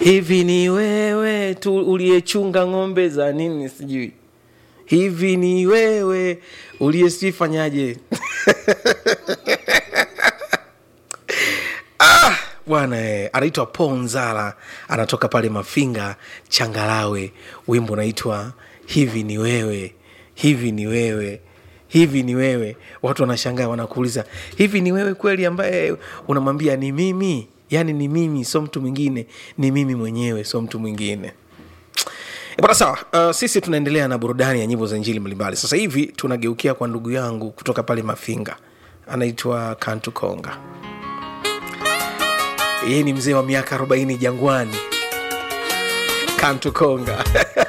hivi ni wewe tu uliyechunga ng'ombe za nini sijui hivi ni wewe uliyesifanyaje ah, bwana eh, anaitwa ponzala anatoka pale mafinga changalawe wimbo unaitwa hivi ni wewe hivi ni wewe hivi ni wewe watu wanashangaa wanakuuliza hivi ni wewe kweli ambaye unamwambia ni mimi yaani ni mimi sio mtu mwingine ni mimi mwenyewe sio mtu mwingine E bwana sawa uh, sisi tunaendelea na burudani ya nyimbo za injili mbalimbali sasa hivi tunageukia kwa ndugu yangu kutoka pale mafinga anaitwa kantu konga yeye ni mzee wa miaka 40 jangwani kantu konga